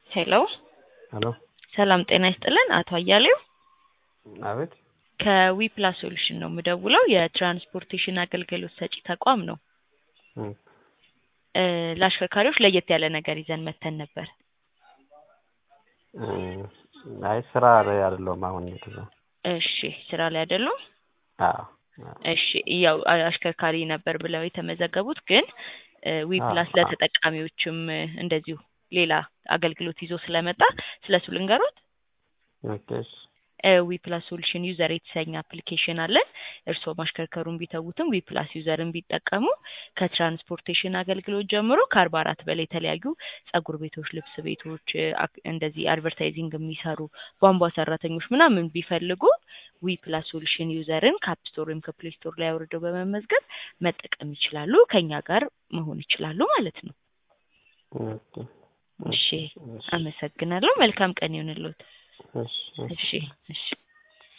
ሄሎ ሄሎ ሰላም ጤና ይስጥልን አቶ አያሌው አቤት ከዊ ፕላስ ሶሉሽን ነው የምደውለው የትራንስፖርቴሽን አገልግሎት ሰጪ ተቋም ነው እም፣ እ ለአሽከርካሪዎች ለየት ያለ ነገር ይዘን መተን ነበር እም፣ አይ ስራ ላይ አይደለሁም አሁን የተዛ እሺ ስራ ላይ አይደሉም አዎ አዎ። እሺ ያው አ- አሽከርካሪ ነበር ብለው የተመዘገቡት ግን ዊ አዎ፣ ፕላስ አዎ። ለተጠቃሚዎችም እ እንደዚሁ ሌላ አገልግሎት ይዞ ስለመጣ ስለሱ ልንገሮት ኦኬ እሺ ዊ ፕላስ ሶሉሽን ዩዘር የተሰኘ አፕሊኬሽን አለን። እርስዎ ማሽከርከሩን ቢተዉትም ዊ ፕላስ ዩዘርን ቢጠቀሙ ከትራንስፖርቴሽን አገልግሎት ጀምሮ ከአርባ አራት በላይ የተለያዩ ጸጉር ቤቶች፣ ልብስ ቤቶች፣ እ አክ- እንደዚህ አድቨርታይዚንግ የሚሰሩ ቧንቧ ሰራተኞች ምናምን ቢፈልጉ ዊ ፕላስ ሶሉሽን ዩዘርን ከአፕ ስቶር ወይም ከፕሌይ ስቶር ላይ አውርደው በመመዝገብ መጠቀም ይችላሉ። ከኛ ጋር መሆን ይችላሉ ማለት ነው። ኦኬ እሺ እሺ አመሰግናለሁ። መልካም ቀን ይሁንልዎት። እሺ እሺ እሺ እሺ